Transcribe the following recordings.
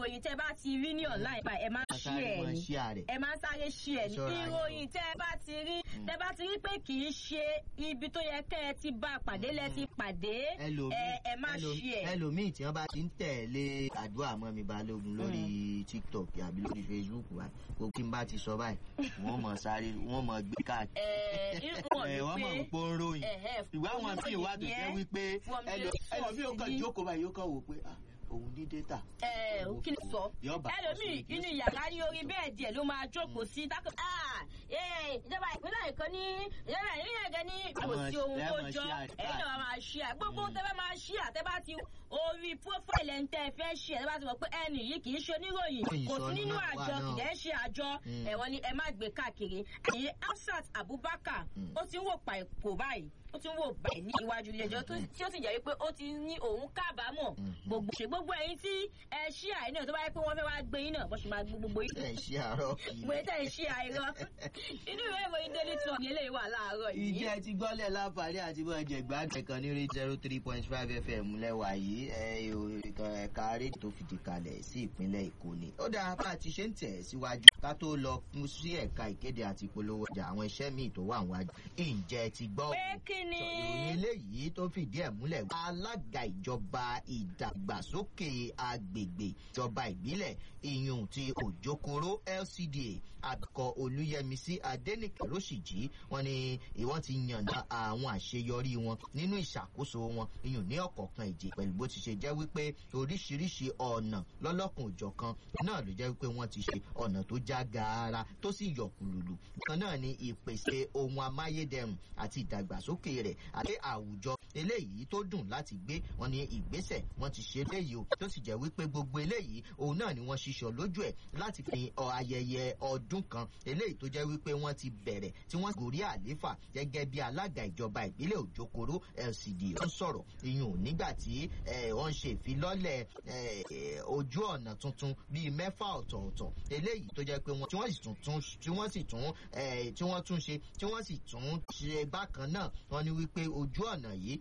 ìròyìn tẹ́ bá ti rí ní online pa ẹ máa ṣí sáré ẹ̀ wọn ní ṣí àrẹ. ẹ máa ń sáré ṣí ẹ ní Ṣọ́ra yín o. ìròyìn tẹ́ ẹ bá ti rí tẹ́ bá ti rí pé kì í ṣe ibi tó yẹ kẹ́ ẹ ti bá a pàdé lẹ ti pàdé ẹ ẹ má ṣí ẹ. ẹlòmíì tí wọn bá ti ń tẹ̀lé àdúrà mọ́ mi balógun lórí tiktok àbí lórí facebook wa gbogbo tí n bá ti sọ báyìí wọ́n mọ̀ sáré wọ́n mọ̀ gbé káàkiri. ẹ ìwọ̀n ẹ wọ́n mọ̀ ni ń pọ́ ń ròyìn pé ẹ̀hẹ́, ìwà àwọn míì wà tó jẹ́ wípé From the ẹlò- ẹlòmíì ó kàn source jókòó báyìí ó kàn wò pé ah, òun ní data. ẹ kí ni sọ Yóò bá ẹlòmíì ọsùn inú ìdí. yàrá ní orí bẹ́ẹ̀dì ẹ̀ ló máa jókòó sí dákọ̀ ah ee ìjọba ìpínlẹ̀ èkó ní ìjọba ìpínlẹ̀ èkó ní kò sí ohun tó Lẹ́mọ̀ jọ ṣí àdá. ẹ̀yin náà máa ṣí à gbogbo tẹ́ bá máa ṣí à tẹ́ bá ti orí profile ẹ̀ ń tẹ́ ẹ fẹ́ ṣí ẹ̀ tẹ́ bá ti mọ̀ pé ẹnì yìí kì í ṣe oníròyìn Ìròyìn kò sí sọnù nínú náà wà àjọ náà. kì dẹ́ ṣe àjọ Mm. ẹ̀wọ̀n ni ẹ má gbé káàkiri ẹ̀yin Hafsat Abubakar Mm. ó ti ń wò pàìpò báyìí ó ti ń wò báyìí ní iwájú ilé ẹjọ́ tó- tí ó sì jẹ́ wípé ó ti ní òun kábàámọ̀ Mhm. gbogbo ṣe gbogbo ẹ̀yin tí ẹ ṣí àì náà tó bá yẹ pé wọ́n fẹ́ wá gbé yín náà bó ṣe máa gbé gbogbo yín. ẹ ṣe àárọ̀ kì í. mo tẹ̀ ń ṣí àìrọ́ inú ìwé ìròyìn daily trust yẹn lè wà láàárọ̀ yìí. ìjẹ́ ti gbọ́lẹ̀ láǹfààní àti bọ́ ẹ̀jẹ̀ gbàgbẹ́ kan ní rate zero three point five fm lẹ́wà yìí ẹ̀, ò- ẹ̀ka rédíò tó fìdí kalẹ̀ sí ìpínlẹ̀ èkó ni. ó dáa bá a ti ṣe ń tẹ̀ síwájú ká tó lọ fún sí ẹ̀ka ìkéde àti ìpolówó ọjà àwọn iṣẹ́ míì tó wà wájú. ǹjẹ́ ti gbọ́ pé kí ni. ìròyìn eléyìí tó fìdí ẹ̀ múlẹ̀ wá alága ìjọba ìdàgbàsókè agbègbè ìjọba ìbílẹ̀ ìyún ti òjòkòrò lcda àbíkọ olúyẹmísí adẹnìkẹ lóṣìjì wọn ni ìwọ́n ti yànnà àwọn àṣeyọrí wọn nínú ìṣàkóso wọn ìyún ní ọ̀kọ̀ọ̀kan ìjì pẹ̀lú bó ti ṣe jẹ́ wípé oríṣiríṣi ọ̀nà lọ́lọ́kùn òjọ̀kan náà ló jẹ́ wípé wọ́n ti ṣe ọ̀nà tó já gaara tó sì yọ kùlùlù kan náà ni ìpèsè ohun amáyédẹrùn àti ìdàgbàsókè rẹ̀ àti àwùjọ eléyìí tó dùn láti gbé wọn ní ìgbésẹ̀ wọn ti ṣe eléyìí o tó sì jẹ́ wípé gbogbo eléyìí òun náà ni wọ́n ṣiṣọ́ lójú ẹ̀ láti fi ọ ayẹyẹ ọdún kan eléyìí tó jẹ́ wípé wọ́n ti bẹ̀rẹ̀ tí wọ́n gòrí àléfà gẹ́gẹ́ bí alága ìjọba ìbílẹ̀ òjòkòrò lcd ó ń sọ̀rọ̀ ìyún nígbà tí eh, wọ́n ń ṣe ìfilọ́lẹ̀ eh, eh, ojú ọ̀nà tuntun bíi mẹ́fà ọ̀tọ̀ọ̀tọ̀ eléyìí tó jẹ́ pé wọ́n tí wọ́n sì tún tún tí wọ́n sì tún eh, tí wọ́n tún ṣe tí wọ́n sì tún ṣe bákan náà wọ́n ní wípé ojú ọ̀nà yìí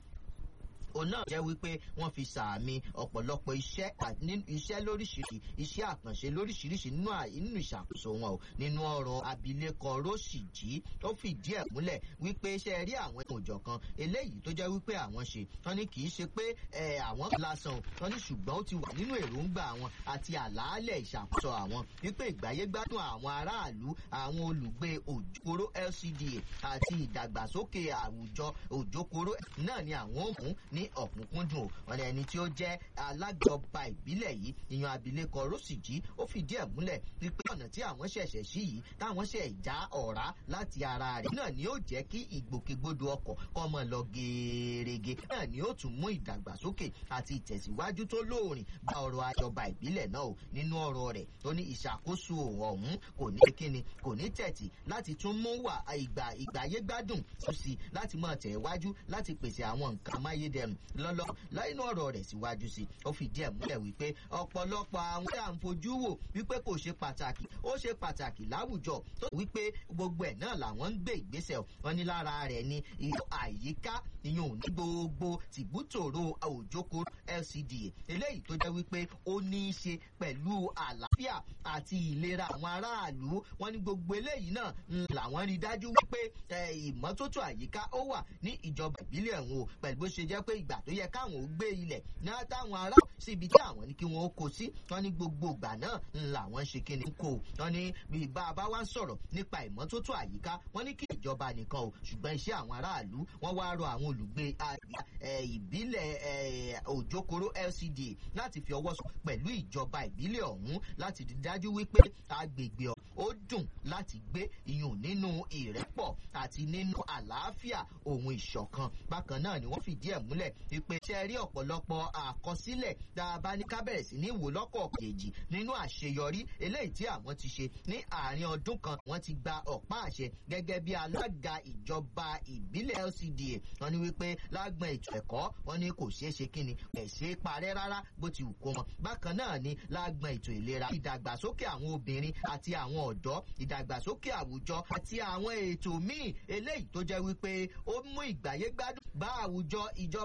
òun náà jẹ́ wípé wọ́n fi sàmì ọ̀pọ̀lọpọ̀ iṣẹ́ à- ní- iṣẹ́ lóríṣiríṣi iṣẹ́ àkànṣe lóríṣiríṣi nínú à- nínú ìṣàkóso wọn o nínú ọ̀rọ̀ abilékọ róṣìjì tó fìdí ẹ̀ múlẹ̀ wípé iṣẹ́ rí àwọn ẹ̀kọ́ òjọ̀kan eléyìí tó jẹ́ wípé àwọn ṣe wọ́n ní kì í ṣe pé ẹ̀, àwọn lásán o wọ́n ní ṣùgbọ́n ó ti wà nínú èròǹgbà àwọn àti àlàálẹ̀ ìṣàkóso àwọn wípé ìgbáyégbádùn àwọn aráàlú àwọn olùgbé òjòkóró lcda àti ìdàgbàsókè àwùjọ òjòkóró náà ni àwọn ò mú ní ọ̀kúnkúndùn o wọn ní ẹni tí ó jẹ́ alájọba ìbílẹ̀ yìí ìyan abilékọ rọ́sìjì ó fìdí ẹ̀ múlẹ̀ wípé ọ̀nà tí àwọn ṣẹ̀ṣẹ̀ sí yìí táwọn ṣẹ̀ já ọ̀rá láti ara rẹ̀ náà ni ó jẹ́ kí ìgbòkègbodò ọkọ̀ kọ́ mọ́ lọ gẹ́ẹ́rẹ́gẹ́ náà ni ó tún mú ìdàgbàsókè àti ìtẹ̀síwájú tó lóòrìn bá ọrọ̀ àjọba ìbílẹ̀ náà o nínú ọ̀rọ̀ rẹ̀ tó ní ìṣàkóso ọ̀hún kò ní kíni kò ní tẹ̀tì láti tún mú wà ìgbà ìgbàyégbádùn tó sí láti máa tẹ̀ wájú láti pèsè àwọn nǹkan amáyédẹrùn lọ́lọ́ láìnú ọ̀rọ̀ rẹ̀ síwájú sí ó fìdí ẹ̀ múlẹ̀ wípé ọ̀pọ̀lọpọ̀ àwọn tí à ń fojú wò wípé kò ṣe pàtàkì ó ṣe pàtàkì láwùjọ tó wípé gbogbo ẹ̀ náà làwọn ń gbé ìgbésẹ̀ wọn ní lára rẹ̀ ni ìlú àyíká ìyún ní gbogbo tìbútòrò òjòkó lcda eléyìí tó jẹ́ wípé ó ní í ṣe pẹ̀lú àlàáfíà àti ìlera àwọn aráàlú wọn ní gbogbo eléyìí náà ń làwọn rí dájú wípé eh, ìmọ́tótó àyíká ó wà ní ìjọba ìbílẹ̀ ọ̀hún o pẹ̀lú bó ṣe jẹ́ pé ìgbà tó yẹ káwọn ó gbé ilẹ̀ náà táwọn ará síbi tí àwọn ní kí wọ́n ó kó sí wọn ní gbogbo ìgbà náà ń làwọn ṣe kí ni ń kó o wọn ní bí bá a bá wá ń sọ̀rọ̀ nípa ìmọ́tótó àyíká wọn ní kí ìjọba nìkan o ṣùgbọ́n iṣẹ́ àwọn aráàlú wọ́n wá rọ àwọn olùgbé a- eh, ìbílẹ̀ eh, òjòkòrò lcda láti fi ọwọ́ sọ pẹ̀lú ìjọba ìbílẹ̀ ọ̀hún láti rí dájú wípé agbègbè ọ̀hún ó dùn láti gbé iyùn nínú ìrẹ́pọ̀ àti nínú àlàáfíà ohun ìṣọ̀kan bákan náà ni wọ́n fìdí ẹ̀ múlẹ̀ wípé ṣe rí ọ̀pọ̀lọpọ̀ àkọsílẹ̀ tá a bá ní ká bẹ̀rẹ̀ sí ní wò lọ́kọ̀ kejì nínú àṣeyọrí eléyìí tí àwọn ti ṣe ní àárín ọdún kan wọ́n ti gba ọ̀pá àṣẹ gẹ́gẹ́ bí alága ìjọba ìbílẹ̀ lcda wọ́n ní wípé lágbọn ètò ẹ̀kọ́ wọ́n ní kò ṣeé ṣe kíni ẹ̀ ṣe é parẹ́ rárá bó ti wù kó mọ bákan náà ni lágbọn ètò ìlera ìdàgbàsókè àwọn obìnrin àti àwọn ọ̀dọ́ ìdàgbàsókè àwùjọ àti àwọn ètò míì eléyìí tó jẹ́ wípé ó mú ìgbáyégbádùn bá àwùjọ ìjọba